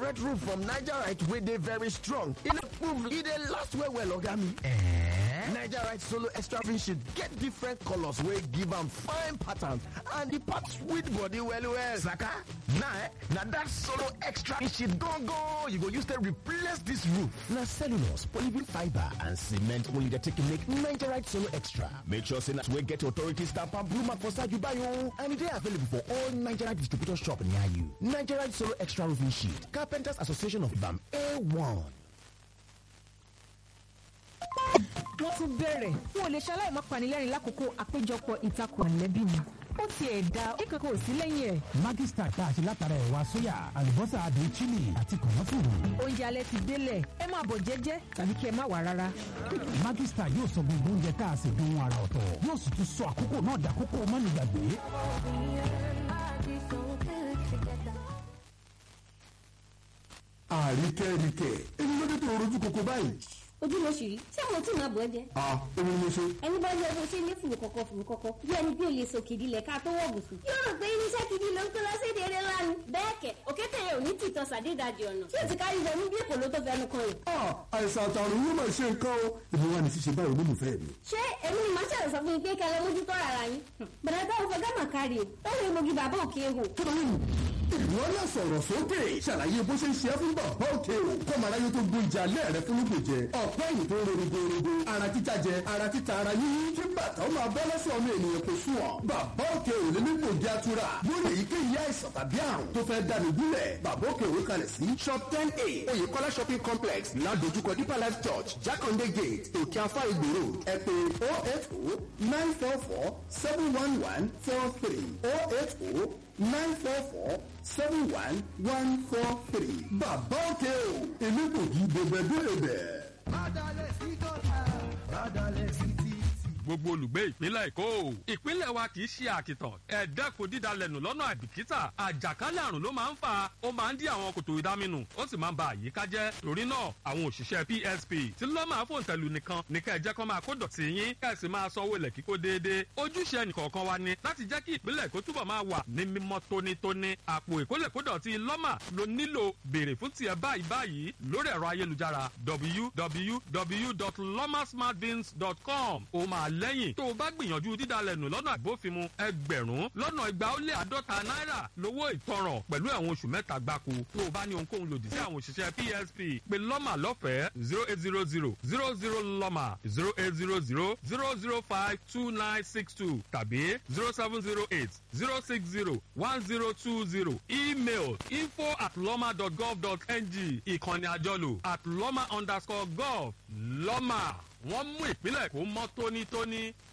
correct roof from nigerite wey dey very strong e dey prove e dey last well well oga mi Eh? nigerite solo extra fin sheet get different colours wey give am fine pattern and the part sweet body well well Saka, na eh, na that solo extra sheet gongo you go use take replace this roof. na cellulose polyvinyl fibre and cement only dey take make nigerite solo extra make sure say na wey get authority stamp and blue mark for side you buy o and e dey available for all nigerite distributor shop near you nigerite solo extra roofing sheet carpenters association of bam a1. wọ́n tún bẹ̀rẹ̀ wọn ò lè ṣaláì má panilẹ́rìn lákòókò àpéjọpọ̀ ìtakùn àlẹ́bí mi ó tiẹ̀ da ó kankan ò sí lẹ́yìn ẹ̀. Maggi Star tá a ṣe látara ẹ̀wà sóyà àlùbọ́sà adùn chili àti kànáfùrù. oúnjẹ alẹ́ ti délẹ̀ ẹ máa bọ̀ jẹ́jẹ́ tàbí kí ẹ má wà rárá. Maggi Star yóò sọ gbogbo oúnjẹ tá a ṣe dùn ara ọ̀tọ̀ yóò sì tún sọ àkókò náà dàkókò mọ́nìgbàgbé. àríkẹ́ríkẹ́ èmi ló dé tó rojú koko báyìí. ojú ló ṣì rí tí àwọn tí màá bọ̀ ẹ́ jẹ́ a èmi ni mo ṣe. ẹni bá yẹ bó ṣe ní fùrù kọ̀kọ̀ fùrù kọ̀kọ̀ bí ẹni bí olè sọ kìdí lẹ̀ ká tó wọ̀ gùsù. yóò rò pé irinṣẹ́ kìdí ló ń kó lọ sí èdè eré lánàá. bẹ́ẹ̀ kẹ̀ òkété yẹn ò ní tìtọ́ sàdédàjì ọ̀nà tí ò ti kárí wọnú bí èkó ló tó fẹnu kan yìí. a àìsàn àtàrùn yóò máa ṣe nǹkan o èmi wà ní ṣíṣe báyìí olólùfẹ́ mi. ṣé èmi ni màá ṣàlẹ̀ sọ fún yín pé kẹlẹ́ mójútó ara yín. bẹ̀rẹ̀ bá òfin gámà kárí o ó lè mogi bàbá òkè hò. tóyìn ìwọ náà sọ̀rọ̀ sókè ṣàlàyé bó ṣe ń ṣe é fún bàbá òkè o kọ́mọ aráyé tó gbó ìjà alẹ́ rẹ fún lóògbé jẹ ọ̀pẹ́ yìí tó ń ro rogorogo ara títa jẹ ara títa ara yín kí bàtà ó máa bọ́ lọ́sọ̀ ọmọ ènìyàn kò sùn ọ́ bàbá òkè ò lè nípò jẹ́ atura lórí èyíkéyìí àìsàn tàbí àrùn tó fẹ́ dànù gúnlẹ̀ bàbá òkè òwe kalẹ̀ sí shop ten a oyèkọ́lá shopping complex ládojúkọ deeper life church jákàndé gate òkè afá ìgbèrò ẹ pè oh eight oh nine four four seven one one four three oh eight oh nine four four seven one one four three. bàbá òkè o èmi kò jí bẹ̀bẹ̀bẹ̀bẹ̀. gbogbo olùgbé ìpínlẹ̀ èkó ìpínlẹ̀ wa kì í ṣe àkìtàn ẹ̀ẹ́dẹ́kun dídalẹ̀nù lọ́nà àìbìkítà àjàkálẹ̀ àrùn ló máa ń fà ó máa ń dí àwọn kòtò ìdáminù ó sì máa ń ba àyíká jẹ́ torí náà àwọn òṣìṣẹ́ psp tí ló máa fòun tẹ̀lú nìkan ní kẹ́ ẹ jẹ́ kó máa kó dọ̀tí yín kẹ́ ẹ sì máa sanwó ilẹ̀ kíkó déédéé ojúṣe ẹnìkọ̀ọ̀kan wa ni láti jẹ́ kí ìpínlẹ̀ èkó túbọ̀ máa wà ní mímọ́ tónítóní àpò ìkólẹ̀kódọ̀tí lọ́mà ló nílò béèrè fún tiẹ̀ báyìí báyìí lórí ẹ̀rọ ayélujára www.lomasmartbins.com ó máa lẹ́yìn tó o bá gbìyànjú dídalẹ̀nù lọ́nà àgbófinmu ẹgbẹ̀rún lọ́nà igba ó lé àádọ́ta náírà lówó ìtanràn pẹ̀lú ẹ̀wọ̀n oṣù mẹ́ta gbáko tó o bá ní ohunkóhun lòdì sí àwọn òṣìṣẹ́ psp pé lọ́mà lọ́fẹ̀ẹ́ zero eight zero zero zero zero lọ́mà zero eight zero zero zero zero five two nine six two tàbí zero seven zero eight zero six zero one zero two zero email info at lọ́mà dot gov dot ng ìkànnì àjọlò at lọ́mà underscore gov lọ́mà wọ́n mú ìpínlẹ̀ kó mọ́ tónítóní